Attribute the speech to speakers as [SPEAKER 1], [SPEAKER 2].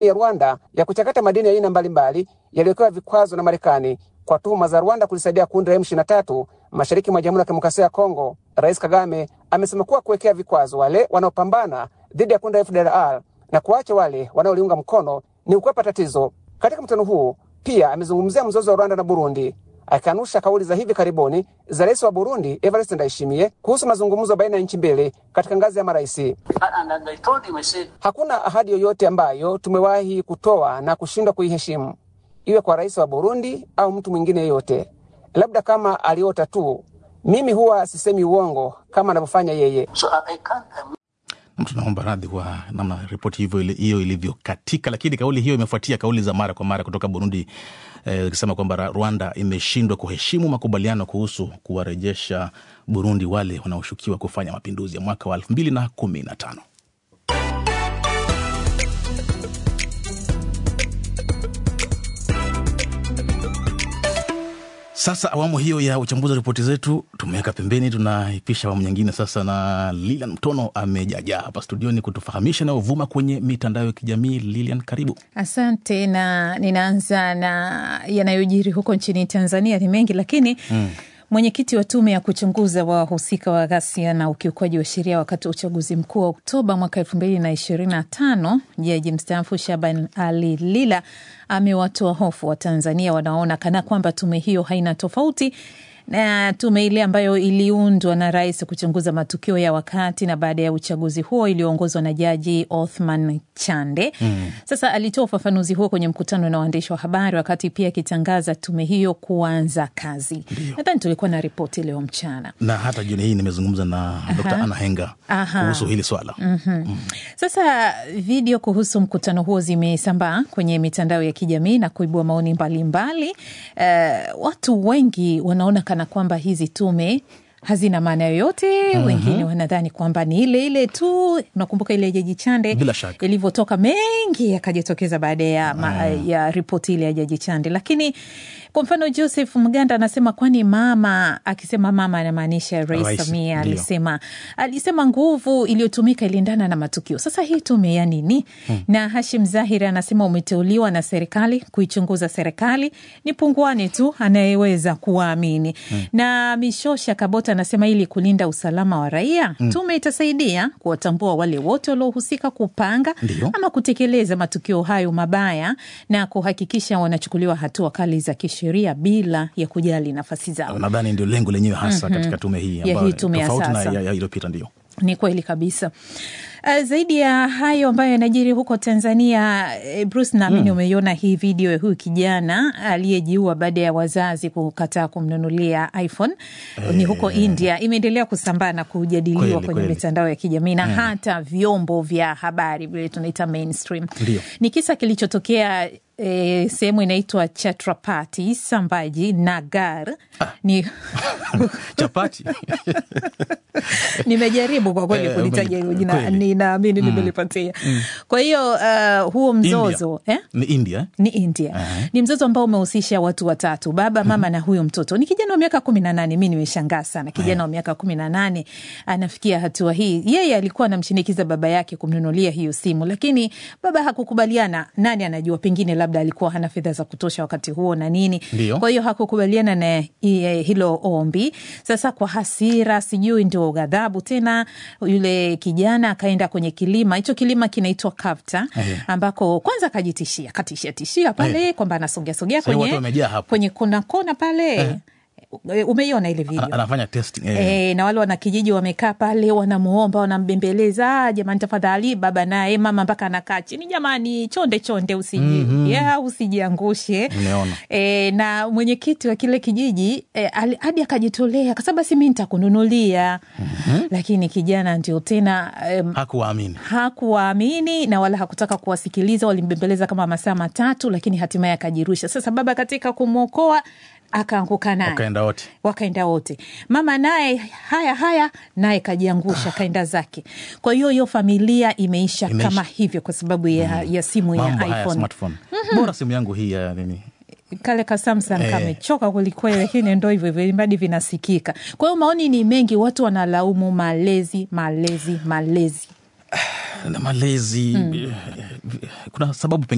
[SPEAKER 1] ya Rwanda ya kuchakata madini ya aina mbalimbali yaliyowekewa vikwazo na Marekani kwa tuhuma za Rwanda kulisaidia kundi la M23 mashariki mwa Jamhuri ya Kidemokrasia ya Kongo. Rais Kagame amesema kuwa kuwekea vikwazo wale wanaopambana dhidi ya kundi la FDLR na kuacha wale wanaoliunga mkono ni kukwepa tatizo. Katika mkutano huu pia amezungumzia mzozo wa Rwanda na Burundi akikanusha kauli za hivi karibuni za rais wa Burundi Evariste Ndayishimiye kuhusu mazungumzo baina ya nchi mbili katika ngazi ya maraisi. Hakuna ahadi yoyote ambayo tumewahi kutoa na kushindwa kuiheshimu, iwe kwa rais wa Burundi au mtu mwingine yeyote, labda kama aliota tu. Mimi huwa sisemi uongo kama anavyofanya yeye.
[SPEAKER 2] So I, I can't, I'm
[SPEAKER 3] tunaomba radhi kwa namna ripoti hivyo ile- hiyo ilivyokatika, lakini kauli hiyo imefuatia kauli za mara kwa mara kutoka Burundi eh, ikisema kwamba Ra- Rwanda imeshindwa kuheshimu makubaliano kuhusu kuwarejesha Burundi wale wanaoshukiwa kufanya mapinduzi ya mwaka wa elfu mbili na kumi na tano. Sasa awamu hiyo ya uchambuzi wa ripoti zetu tumeweka pembeni, tunaipisha awamu nyingine sasa, na Lilian Mtono amejajaa hapa studioni kutufahamisha nayovuma kwenye mitandao ya kijamii. Lilian, karibu.
[SPEAKER 4] Asante, na ninaanza na yanayojiri huko nchini Tanzania. Ni mengi lakini mm. Mwenyekiti wa tume ya kuchunguza wahusika wa ghasia na ukiukwaji wa sheria wakati wa uchaguzi mkuu wa Oktoba mwaka elfu mbili na ishirini na tano jaji mstaafu Shaban Ali Lila amewatoa hofu wa Tanzania wanaona kana kwamba tume hiyo haina tofauti na tume ile ambayo iliundwa na rais kuchunguza matukio ya wakati na baada ya uchaguzi huo iliyoongozwa na jaji Othman Chande. Mm. Sasa alitoa ufafanuzi huo kwenye mkutano na waandishi wa habari wakati pia akitangaza tume hiyo kuanza kazi. Nadhani tulikuwa na ripoti leo mchana.
[SPEAKER 3] Na hata jioni hii nimezungumza na Dr. Anna Henga
[SPEAKER 4] Aha.
[SPEAKER 3] kuhusu hili swala.
[SPEAKER 4] Sasa video kuhusu mkutano huo zimesambaa kwenye mitandao ya kijamii na kuibua maoni mbalimbali. Uh, watu wengi wanaona kana kwamba hizi tume hazina maana yoyote. Wengine wanadhani kwamba ni ile ile tu. Unakumbuka ile Jaji Chande
[SPEAKER 3] Bila shaka.
[SPEAKER 4] ilivyotoka, mengi yakajitokeza baada ya, ma, ya ripoti ile ya Jaji Chande. Lakini kwa mfano Joseph Mganda anasema kwani mama, akisema mama anamaanisha Rais
[SPEAKER 3] Rais,
[SPEAKER 4] Samia
[SPEAKER 3] ndio.
[SPEAKER 4] alisema alisema nguvu iliyotumika iliendana na matukio. Sasa hii tume ya nini? Na Hashim Zahiri anasema umeteuliwa na serikali kuichunguza serikali, ni punguani tu anayeweza kuwaamini. Na Mishosha Kabota anasema ili kulinda usalama wa raia, tume itasaidia kuwatambua wale wote waliohusika kupanga
[SPEAKER 3] Ndio.
[SPEAKER 4] ama kutekeleza matukio hayo mabaya na kuhakikisha wanachukuliwa hatua kali za kisheria bila ya kujali nafasi zao.
[SPEAKER 3] Nadhani ndio lengo lenyewe hasa katika tume hii
[SPEAKER 4] Ya
[SPEAKER 3] ambayo
[SPEAKER 4] hii tume ya
[SPEAKER 3] tofauti na
[SPEAKER 4] sasa.
[SPEAKER 3] ya- ya iliyopita ndio.
[SPEAKER 4] Ni kweli kabisa. Uh, zaidi ya hayo ambayo yanajiri huko Tanzania, eh, Bruce, naamini umeiona hii video ya huyu kijana aliyejiua baada ya wazazi kukataa kumnunulia iPhone. Ni huko India, imeendelea kusambaa na kujadiliwa
[SPEAKER 3] Kweli,
[SPEAKER 4] kwenye
[SPEAKER 3] kweli.
[SPEAKER 4] mitandao ya kijamii na hata vyombo vya habari vile tunaita mainstream.
[SPEAKER 3] Ndio.
[SPEAKER 4] Ni kisa kilichotokea E, sehemu inaitwa Chhatrapati Sambhaji Nagar ni
[SPEAKER 3] Chapati
[SPEAKER 4] nimejaribu kwa kweli
[SPEAKER 3] Eh,
[SPEAKER 4] kulitaja hilo jina,
[SPEAKER 3] kweli.
[SPEAKER 4] ninaamini nimelipatia. Kwa hiyo uh, huo mzozo eh?
[SPEAKER 3] ni India eh?
[SPEAKER 4] ni India. Ni mzozo ambao umehusisha watu watatu, baba, mama na huyo mtoto. Ni kijana wa miaka kumi na nane. Mi nimeshangaa sana, kijana wa miaka kumi na nane anafikia hatua hii. Yeye alikuwa anamshinikiza baba yake kumnunulia hiyo simu, lakini baba hakukubaliana. Nani anajua, pengine labda alikuwa hana fedha za kutosha wakati huo na nini.
[SPEAKER 3] Ndio.
[SPEAKER 4] Kwa hiyo hakukubaliana na eh, hilo ombi. Sasa kwa hasira, sijui ndio ghadhabu tena, yule kijana akaenda kwenye kilima. Hicho kilima kinaitwa Kavta, ambako kwanza akajitishia, katishia tishia pale kwamba anasogea sogea
[SPEAKER 3] Sasa hivi
[SPEAKER 4] kwenye
[SPEAKER 3] watu wamejaa hapo.
[SPEAKER 4] kwenye kona kona pale. Umeiona ile video?
[SPEAKER 3] Ana- anafanya testing eh.
[SPEAKER 4] E, na wale wanakijiji wamekaa pale wanamuomba wanambembeleza, "Ah, jamani tafadhali. Baba naye mama mpaka anakaa chini, jamani, chonde chonde, usiji ya usijiangushe.
[SPEAKER 3] Nimeona.
[SPEAKER 4] E, na mwenyekiti wa kile kijiji e, ali- hadi akajitolea kasema basi mi nitakununulia. Lakini kijana ndio tena em,
[SPEAKER 3] Hakuwaamini.
[SPEAKER 4] hakuwaamini na wala hakutaka kuwasikiliza. Walimbembeleza kama masaa matatu, lakini hatimaye akajirusha. Sasa baba katika kumwokoa akaanguka naye
[SPEAKER 3] Wakaenda wote.
[SPEAKER 4] wakaenda wote. Mama naye haya haya, naye kajiangusha kaenda zake. Kwa hiyo hiyo familia imeisha,
[SPEAKER 3] Imeisha.
[SPEAKER 4] kama hivyo kwa sababu ya, ya simu ya
[SPEAKER 3] Mambo haya
[SPEAKER 4] iPhone.
[SPEAKER 3] smartphone. Bora simu yangu hii ya nini?
[SPEAKER 4] Kale ka Samsung
[SPEAKER 3] Eh.
[SPEAKER 4] kamechoka kwelikweli, lakini ndo hivyo hivyo, ilimradi vinasikika. Kwa hiyo maoni ni mengi, watu wanalaumu malezi, malezi, malezi.
[SPEAKER 3] na malezi kuna sababu pengine